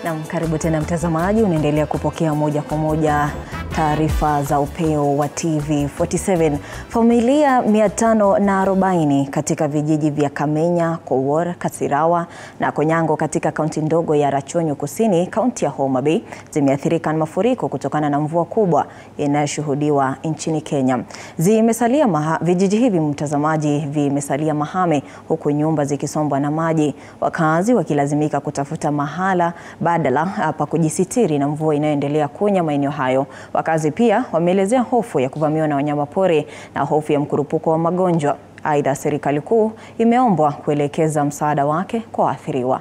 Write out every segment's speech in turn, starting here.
Naam, karibu tena mtazamaji, unaendelea kupokea moja kwa moja taarifa za upeo wa TV47. Familia 540 katika vijiji vya Kamenya, Kowor, Kasirawa na Konyango katika kaunti ndogo ya Rachonyo Kusini, kaunti ya Homa Bay zimeathirika na mafuriko kutokana na mvua kubwa inayoshuhudiwa nchini Kenya. Zimesalia maha, vijiji hivi mtazamaji, vimesalia mahame huku nyumba zikisombwa na maji, wakazi wakilazimika kutafuta mahala badala pa kujisitiri na mvua inayoendelea kunya maeneo hayo. Wakazi pia wameelezea hofu ya kuvamiwa na wanyamapori na hofu ya mkurupuko wa magonjwa. Aidha, serikali kuu imeombwa kuelekeza msaada wake kwa waathiriwa.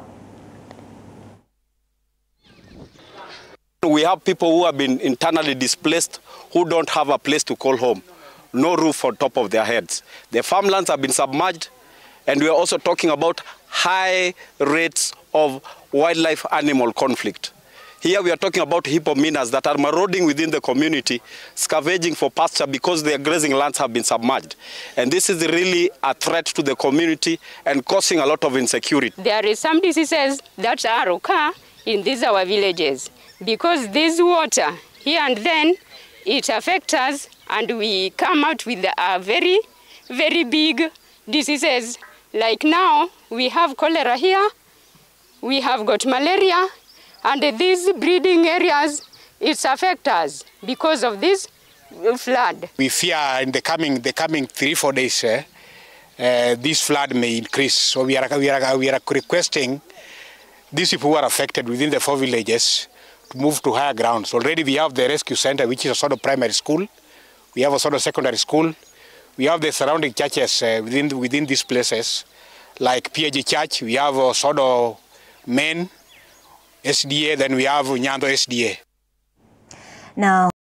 We have people who have been internally displaced who don't have a place to call home, no roof on top of their heads. Their farmlands have been submerged and we are also talking about high rates of wildlife animal conflict. Here we are talking about hippominas that are marauding within the community, scavenging for pasture because their grazing lands have been submerged. And this is really a threat to the community and causing a lot of insecurity. There is some diseases that are occur in these our villages because this water here and then it affects us and we come out with a very, very big diseases. Like now we have cholera here, we have got malaria, and these breeding areas, it affects us because of this flood. We fear in the coming, the coming three, four days, uh, uh, this flood may increase. So we are, we are, we are requesting these people who are affected within the four villages to move to higher grounds. Already we have the rescue center, which is a sort of primary school. We have a sort of secondary school. We have the surrounding churches uh, within, within these places, like PAG Church. We have a sort of main SDA, then we have Nyando SDA. Now